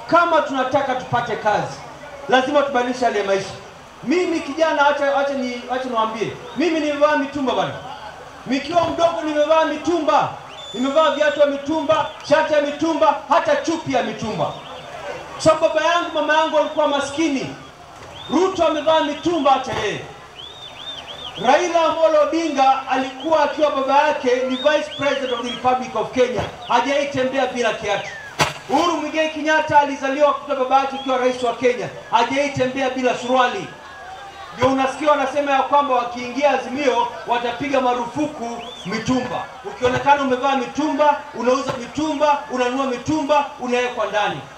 kama tunataka tupate kazi, lazima tubadilishe hali ya maisha. Mimi kijana, acha acha ni acha niwaambie, mimi nimevaa mitumba bwana, nikiwa mdogo nimevaa mitumba, nimevaa viatu ya mitumba, shati ya mitumba, hata chupi ya mitumba. So baba yangu mama yangu walikuwa maskini. Ruto amevaa mitumba hata yeye. Raila Amolo Odinga alikuwa akiwa baba yake ni vice president of the Republic of Kenya, hajaitembea bila kiatu. Uhuru Muigai Kenyatta alizaliwa kutoka baba yake ikiwa rais wa Kenya, hajaitembea bila suruali. Ndio unasikia wanasema ya kwamba wakiingia Azimio watapiga marufuku mitumba. Ukionekana umevaa mitumba, unauza mitumba, unanunua mitumba, unawekwa ndani.